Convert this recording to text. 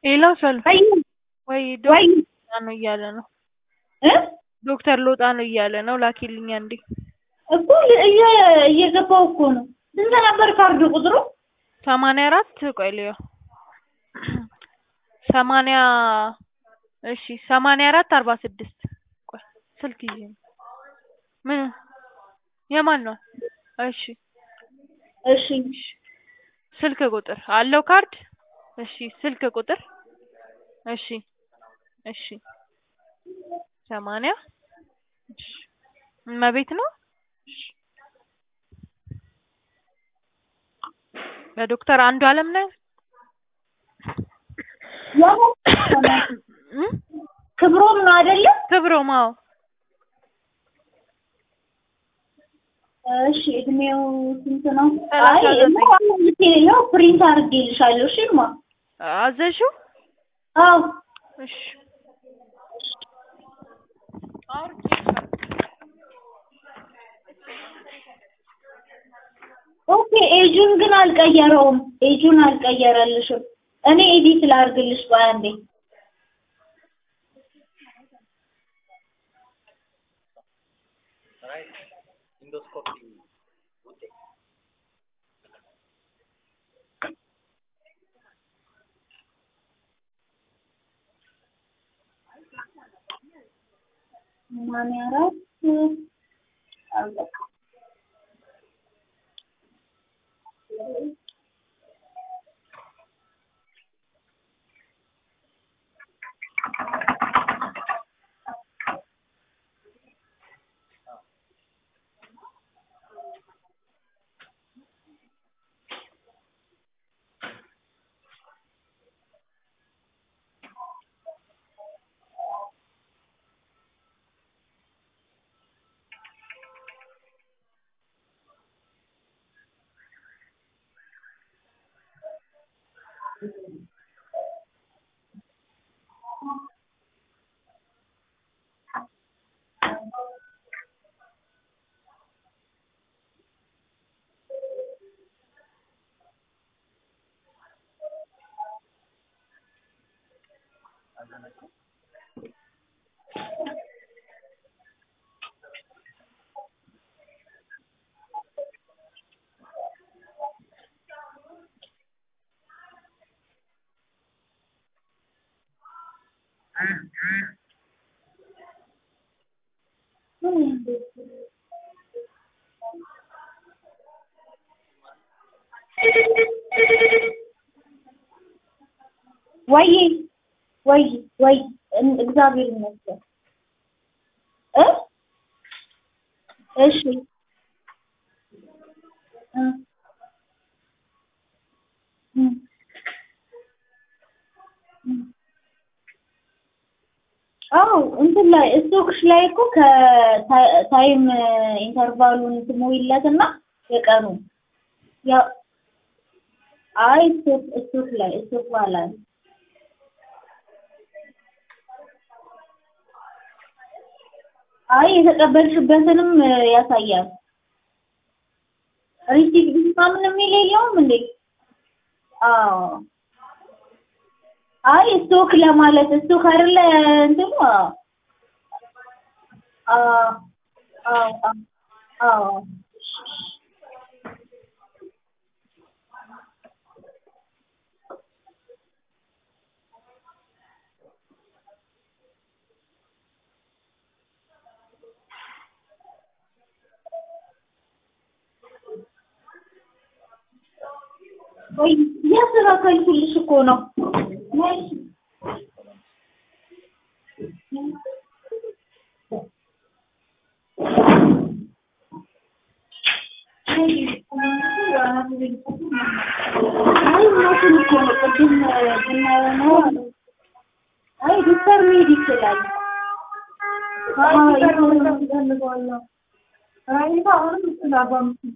ሌላው ሰልፍ ወይ ወይ ወይ ዶክተር ነው እያለ ነው እ ዶክተር ሎጣ ነው እያለ ነው ላኪልኝ አንዴ እኮ ል- እየ- እየገባው እኮ ነው። ስንት ነበር ካርዱ ቁጥሩ? ሰማንያ አራት ቆይ ልየው ሰማንያ እሺ ሰማንያ አራት አርባ ስድስት ቆይ ስልክ ይዤ ነው ምን የማን ነው እሺ እሺ ስልክ ቁጥር አለው ካርድ እሺ ስልክ ቁጥር እሺ እሺ ሰማንያ እሺ እመቤት ነው እሺ በዶክተር አንዱ አለም ነው ያው እም? ክብሮም ነው አይደለ? ክብሮም አዎ እሺ እድሜው ስንት ነው? ሰላሳ አይ ዘጠኝ ያው ፕሪንት አድርጌልሻለሁ። እሺ ማ አዘሽው አዎ እሺ ኦኬ ኤጁን ግን አልቀየረውም። ኤጁን አልቀየረልሽም። እኔ ኤዲት ላድርግልሽ ቆይ አንዴ። ሰማንያ አራት አለቀ። ወይ ወይ ወይ እን- እግዚአብሔር ይመስገን እ እሺ እ እ እ አዎ እንትን ላይ ስቶክሽ ላይ እኮ ከታይም ኢንተርቫሉን ትሞይለትና የቀኑ ያ አይ ስቶክ ስቶክ ላይ ስቶክ ባላል አይ የተቀበልሽበትንም ያሳያል። ሪሲት ምናምን የሚል የለውም እንዴ? አዎ አይ ስቶክ ለማለት ስቶክ አይደለ እንትኑ አዎ አዎ አዎ አዎ ወይ እያስተካከልኩልሽ እኮ ነው። ነይ። አይ እውነቱን እኮ ነው። ቅድም ብናየው ነው አሉ። አይ ዶክተር መሄድ ይችላል። አይ ዶክተር መሄድ እፈልጋለሁ። አይ አሁንም እሱ